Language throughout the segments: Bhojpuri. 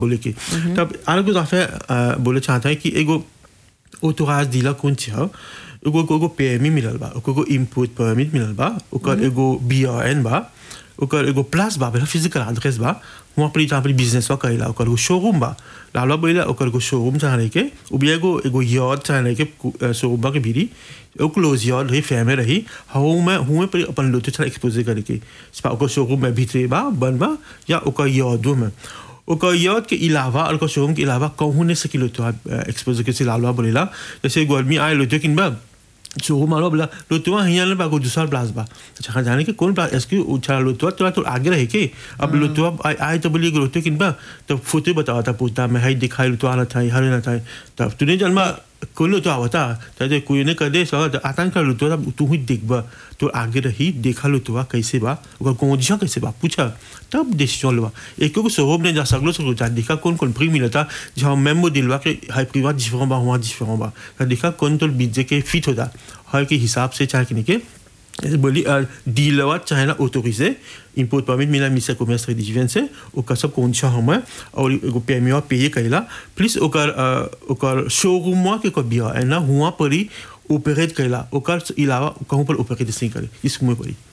बोले कि तब अलग कुछ दफे बोले चाहता है कि एगो ऑथोराइज डीलर कौन छी हो एगो एगो पेमी मिलल बा ओकर एगो इम्पोर्ट परमिट मिलल बा ओकर एगो बीआरएन बा ओकर एगो प्लस बा बेला फिजिकल एड्रेस बा वहाँ पर जहाँ पर बिजनेस बा करेला ओकर एगो शोरूम बा लाला बोला ओकर एगो शोरूम चाह रहे के उ भी एगो एगो यार्ड चाह रहे के शोरूम बा के भीरी एगो क्लोज यार्ड रही फैमे रही हूँ में हूँ पर अपन लोटे चाह एक्सपोज करे के ओकर शोरूम में भीतरे बा बन बा या ओकर यार्डो में ओकर यार्ड के अलावा और ओकर शोरूम के अलावा कहूँ नहीं सकी लोटो एक्सपोज के से लालवा बोलेला जैसे एगो आदमी आए लोटो किन बा शोरूम वाला बोला लोटुआ हियाँ ले बागो दूसरा प्लास बा अच्छा कहाँ जाने के कौन प्लास इसकी उछाला लोटुआ तो तो आगे रहे के अब लोटुआ आए तो बोलिए लोटो किन बा तब फोटो बतावा था पूछता मैं हाई दिखाई लोटुआ ना था हरे ना था तब तूने जन्मा कौन लोटो आवता तो कोई ने कर दे सो आतंक कर लोटुआ तब तू ही देख बा तो आगे रही देखा लोटुआ कैसे बा ओकर कौन कैसे बा पूछा तब डिसीजन लेवा एक को शोरूम ने जा सगलो सगलो जा देखा कौन कौन प्री मिलता जहाँ मेमो दिलवा के हाई प्रीवा डिफरेंट बा वहाँ डिफरेंट बा देखा कौन तो बीजे के फिट होता हर के हिसाब से चाहे कि नहीं के बोली डीलर चाहे ना ऑटोरिजे इम्पोर्ट परमिट मिला मिसा कॉमर्स डिवीजन से ओकर सब कौन सा हम और एगो पेमिया पे करेला प्लस ओकर ओकर शोरूम के को बिया है ना हुआ परी ऑपरेट करेला ओकर अलावा कहूँ पर ऑपरेट नहीं करे इस मुँह परी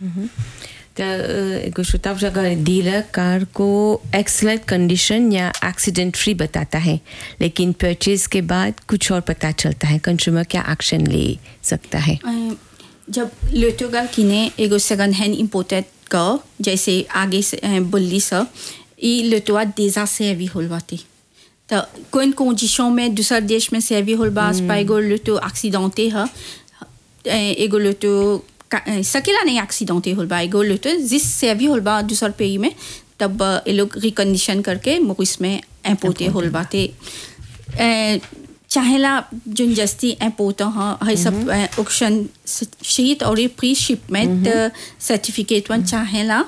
तो एगो श्रोता अगर डीलर कार को एक्सलेंट कंडीशन या एक्सीडेंट फ्री बताता है लेकिन परचेज के बाद कुछ और पता चलता है कंज्यूमर क्या एक्शन ले सकता है जब लोटोगल किने एगो सेकंड हैंड इम्पोर्टेड का जैसे आगे से बोली सा ई लोटोआ देजा से भी होलवाती तो कोई कंडीशन में दूसरा देश में से भी होलबा एगो लोटो एक्सीडेंटे है एगो लोटो सकेला नहीं एक्सीडेंटे होलबा एगो लोटो जिस से भी होलबा दूसर pays में तब ये लोग रिकंडीशन करके मुकुस में इम्पोर्टे होलबाते चाहेला जोन जस्ती इम्पोर्टेंट है है सब ऑक्शन शीट और प्री शिपमेंट सर्टिफिकेट वन चाहेला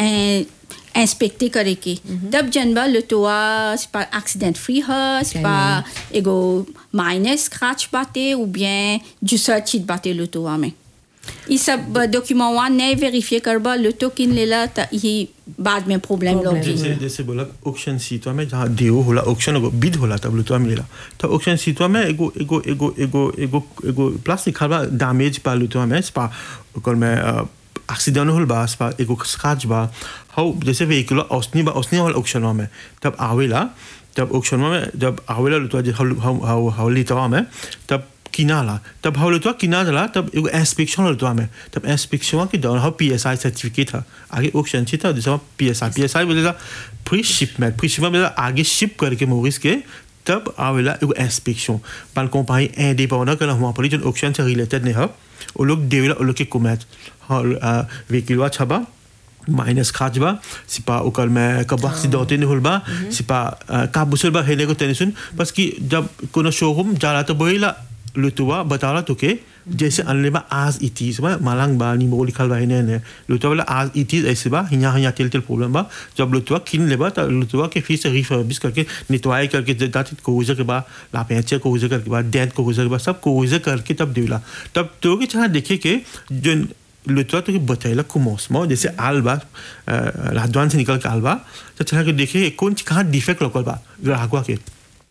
इंस्पेक्टे करे के तब जनबा लुटोआ स्पा एक्सीडेंट फ्री है स्पा एगो माइनर स्क्रैच बाते ou bien दूसरा चीज बाते लुटोआ में ये सब डॉक्यूमेंट वन नहीं वेरीफाई करबा लुटो किन लेला त ये बाद में प्रॉब्लम लोगी जैसे जैसे बोला ऑक्शन सीटवा में जहाँ देव होला ऑक्शन एगो बिद होला तब लुटवा मिलेला तो ऑक्शन सीटवा में एगो एगो एगो एगो एगो एगो प्लास्टिक खाबा डैमेज पा लुटवा में स्पा ओकर में एक्सीडेंट होल बा स्पा एगो स्क्रैच बा हाउ जैसे व्हीकल औसनी बा औसनी वाला ऑक्शन में तब आवेला तब ऑक्शन में जब आवेला लुटवा जे हाउ हाउ हाउ लिटवा में तब किनाला तब हाउ लुटवा किना जला तब एगो इंस्पेक्शन लुटवा में तब इंस्पेक्शन के दौरान हाउ पीएसआई सर्टिफिकेट है आगे ऑक्शन छी था जैसे पीएसआई पीएसआई बोलेला प्री शिपमेंट प्री शिपमेंट बोलेला आगे शिप करके मोरिस के तब आवेला एगो इंस्पेक्शन पाल कंपनी इंडिपेंडेंट que वहाँ पर जो ऑक्शन से रिलेटेड नहीं है वो लोग देवेला वो लोग के कुमैच हाँ व्हीकलवा छबा माइनस खाज बा सिपा ओकर में कब एक्सीडेंट नहीं होल बा सिपा काबुसल बा हेले को टेंशन बस कि जब कोनो शोरूम जाला तो बोला लुतुआ बताला तो के जैसे अनले बा आज इटीज बा मालांग बा निमो लिखल बा ने ने लुतुआ वाला आज इटीज ऐसे बा हिया हिया तेल तेल प्रॉब्लम बा जब लुतुआ किन लेबा तो लुतुआ के फिर से रिफर्बिश करके नितवाई करके दाती कोजे के बा लापेचे कोजे करके बा डेंट कोजे के बा सब कोजे करके तब देला तब तो के चाह देखे के जो le toit तो बतैला commencement जैसे आल बा la douane से निकल के आल बा तो चला के देखे कौन कहाँ डिफेक्ट लोकल बा ग्राहक के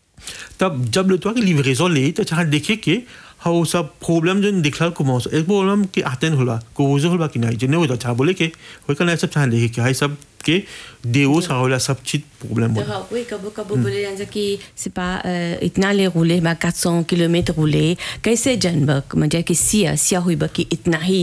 तब जब le toit के लिवरेजन ले तो चला देखे के हाउ सब प्रॉब्लम जो दिखला commence एक प्रॉब्लम के आतेन होला कोज होला कि नहीं जने होता था बोले के होय कने सब चाह देखे के हाई सब के देवो सा होला सब चीज प्रॉब्लम तो हाँ oui कबो कबो बोले जान कि c'est pas इतना ले rouler बा 400 किलोमीटर rouler कैसे जनबक म्हणजे कि सिया सिया होई बा कि इतना ही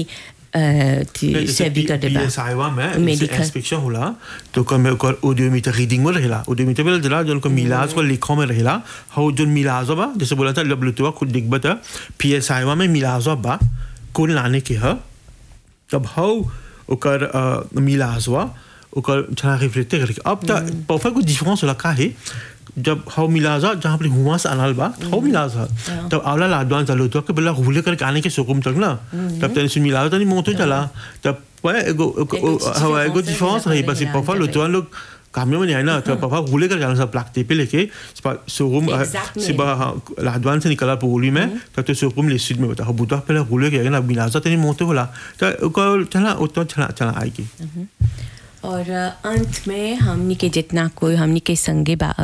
सर्वी कर देबा पीएसआईवा में इंस्पेक्शन होला तो कम ओकर ऑडियोमीटर रीडिंग में रहेला ऑडियोमीटर में जला जोन को मिलाज को लिखो में रहेला हाउ जोन मिलाज बा जैसे बोला था जब लुतवा खुद दिख बता पीएसआईवा में मिलाज बा कौन लाने के ह तब हाउ ओकर मिलाज बा ओकर छना रिफ्लेक्ट करके अब तक परफेक्ट कुछ डिफरेंस होला का है जब हाउ मिलाजा जहाँ पर हुआ से अनाल बा हाउ मिलाजा तब आवला लाडवान चलो तो के बोला हुले करके आने के शोकुम तक ना तब तने सुन मिलाजा तनी मोतो चला तब पे एगो हवा एगो डिफरेंस है बस पफा लो तो लोग कामियों में नहीं ना तो पफा हुले करके आना सब प्लाक पे लेके शोरूम सिबा लाडवान से निकला पोली में तब तो शोरूम ले सीट में बता बुता पहले हुले के ना मिलाजा तनी मोतो बोला तो चला उतो चला चला आएगी और अंत में हमनी के जितना कोई हमनी के संगे बा